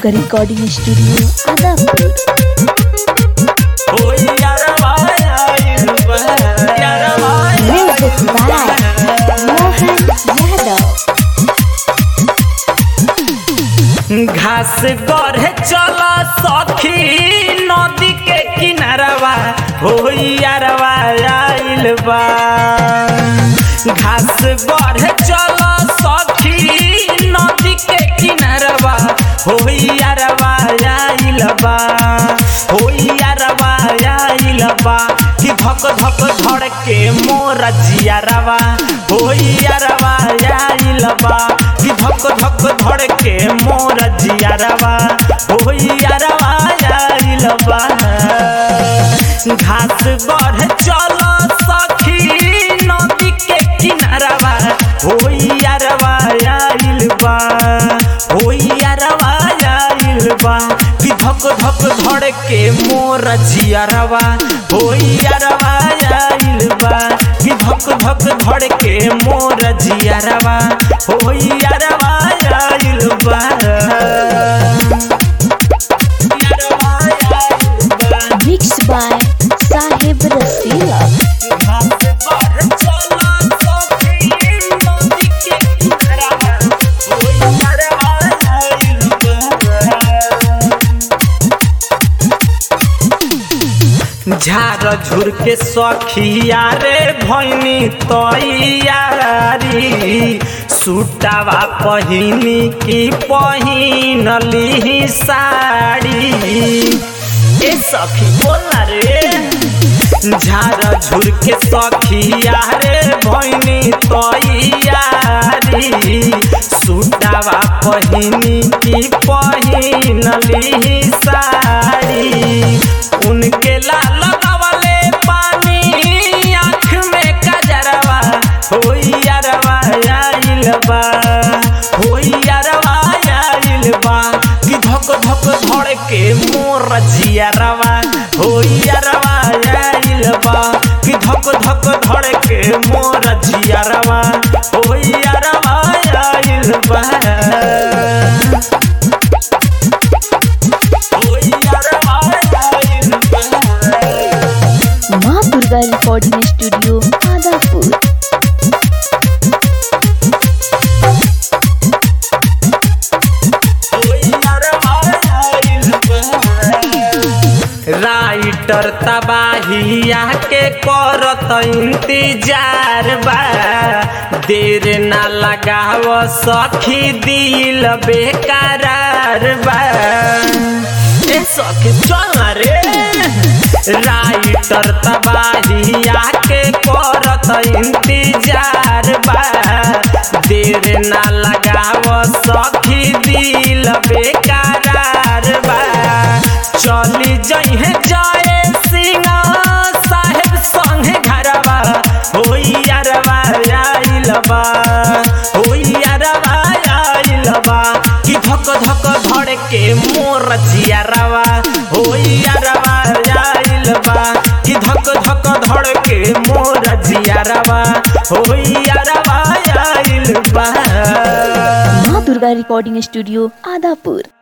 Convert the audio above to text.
Durga recording studio Adapur ओ यारवा आइल बा यारवा म्यूजिक बाय मोहन यादव घास गढ़े चला सखी नदी के किनारवा हो यारवा आइल बा घास गढ़े चला सखी नदी के किनारवा हो यारवा आइल बा हो यारवा आइल बा कि धक धक धड़ के मोर जियारवा हो यारवा आइल बा कि धक धक धड़ के मोर जियारवा हो यारवा आइल बा घास बढ़ चल सखी नदी के किनारवा हो यारवा आइल बा हो यारवा आइल बा कि धक धक धड़ के मोर जियारवा हो यारवा आइल बा कि धक धक धड़ के मोर जियारवा हो यारवा आइल बा यारवा आइल बा मिक्स बाय साहेब रसीला घास बढ़ चला सखी नदी के किनारवा हो यारवा आइल बा झार झुर के सखिया रे भैनी तैयारी सुटावा पहिनी की पहिनली साड़ी ए सखी बोला रे झार झुर के सखिया रे भैनी तैयारी सुटावा पहिनी की पहिनली साड़ी उनके लाल लगावले पानी आँख में कजरवा हो यारवा आइल बा हो यारवा आइल बा कि धक धक धड़ के मोर जियारवा हो यारवा आइल बा कि धक धक धड़ के मोर जियारवा हो यारवा आइल बा हो यारवा आइल बा माँ Durga recording studio Adapur writer तबाहिया के करत इंतजार बा देर ना लगाव सखी दिल बेकरार बा ए सखी चल रे राइटर तबाहिया के करत इंतजार बा देर ना लगाव सखी दिल बेकरार बा चली जइहे जाए सिंह साहेब संगे घरवा हो यारवा आइल बा हो यारवा आइल बा कि धक धक धड़ के मोर जियारवा हो यारवा आइल बा कि धक धक धड़ के मोर जियारवा हो यारवा आइल बा माँ दुर्गा रिकॉर्डिंग स्टूडियो आदापुर